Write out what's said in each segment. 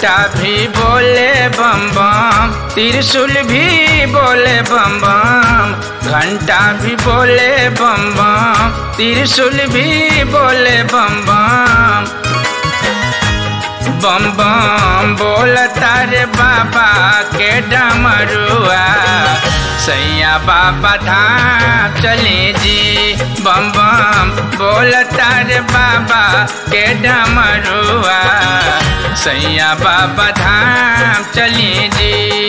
घंटा भी बोले बम बम त्रिशूल भी बोले बम बम घंटा भी बोले बम बम त्रिशूल भी बोले बम बम बम बम बोलता रे बाबा के डमरुआ सैया बाबा धाम चले जी बम बम बोलता रे बाबा के डमरुआ सैया बाबा धाम चले जी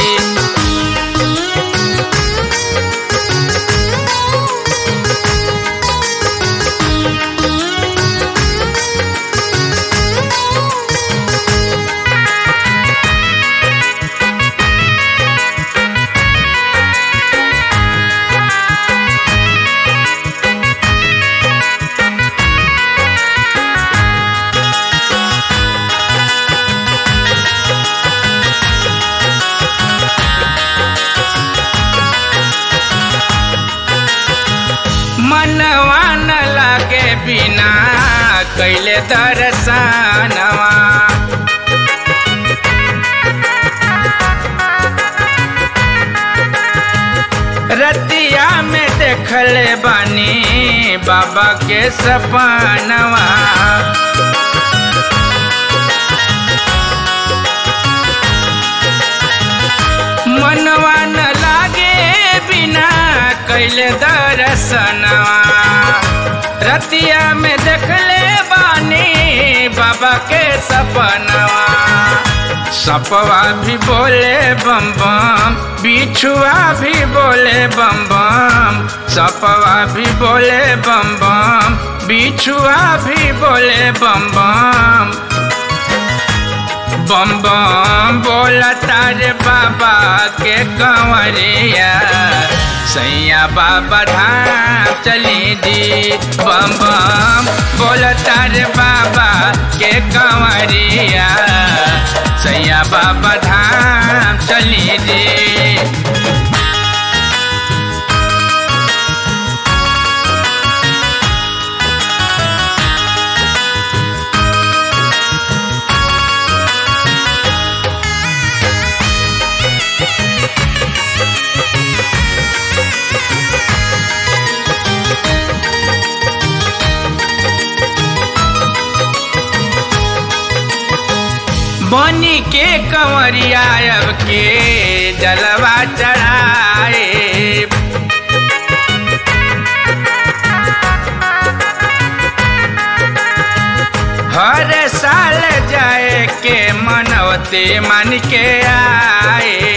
मनवा न लागे बिना कैले दर्शनवा रतिया में देखल बानी बाबा के सपनवा मनवा न लागे बिना कैले दर्शनवा रतिया में देखले बानी बाबा के सपनवा सपवा भी बोले बम बम बिछुआ भी बोले बम बम सपवा भी बोले बम बम बिछुआ भी बोले बम बम बम बम बोलता रे बाबा के कंवरिया सैया बाबा धाम चली दी बम बम बोलता रे बाबा के कंवरिया सैया बाबा धाम चली दी बनी के कंवरिया अब के जलवा चढ़ाए हर साल जाए के मनवते मन के आए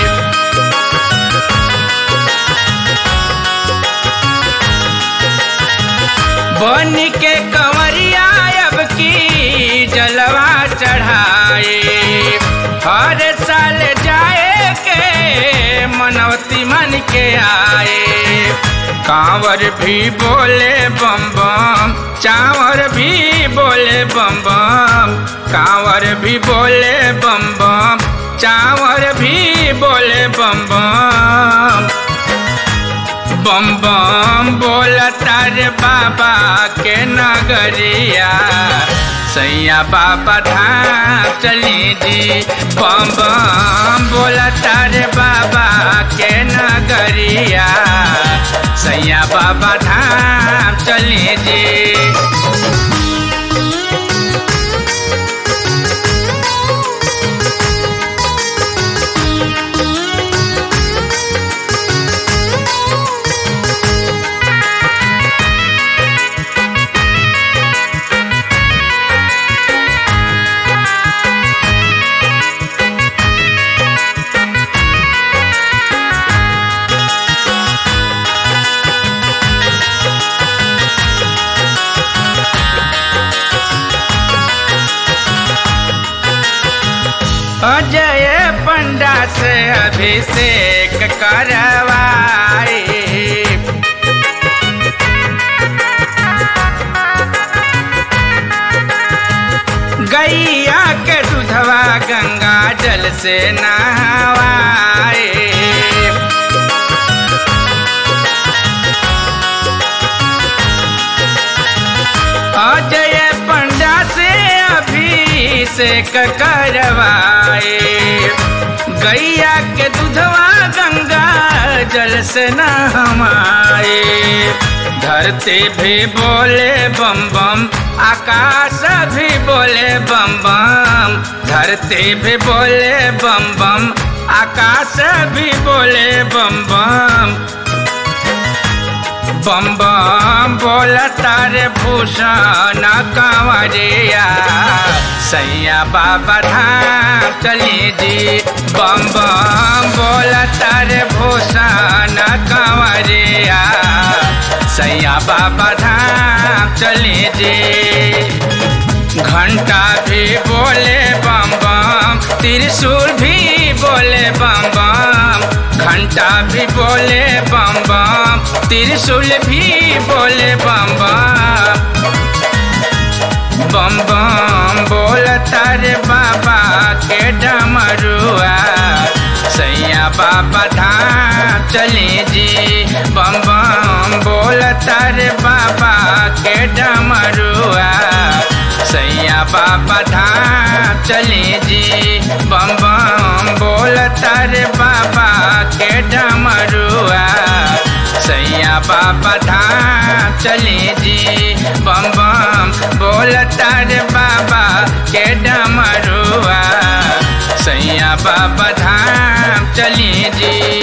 बन के कंवरिया अब की जलवा चढ़ाए हर साल जाए के मनवती मन के आए कांवर भी बोले बम बम चावर भी बोले बम बम कांवर भी बोले बम बम चावर भी बोले बम बम बम बम बोलता रे बाबा के नगरिया सैया बाबा धाम चली जी बम बम बोलता रे बाबा के नगरिया सैया बाबा धाम चली जी अजय पंडा से अभिषेक करवाए गैया के दूधवा गंगा जल से नहवाए अजय पंडा से अभिषेक अभिषेक करवाए गैया के दूधवा गंगा जल से नहमाए धरती भी बोले बम बम आकाश भी बोले बम बम धरती भी बोले बम बम आकाश भी बोले बम बम बम बम बोला तारे भूषण कंवरिया सैया बाबा धाम चली जी बम बम बोला तारे भूषण कंवरिया सैया बाबा धाम चली जी घंटा भी बोले बम बम त्रिशूल भी बोले बम बम घंटा भी बोले बम बम त्रिशूल भी बोले बम बम बम बम बोलता रे बाबा के डमरुआ सैया बाबा धाम चली जी बम बम बोलता रे बाबा के डमरुआ सैया बाबा धाम चली जी बम बम बोलता रे बाबा के डमरुआ सैया बाबा धाम चली जी बम बम बोलता रे बाबा के डमरुआ सैया बाबा धाम चली जी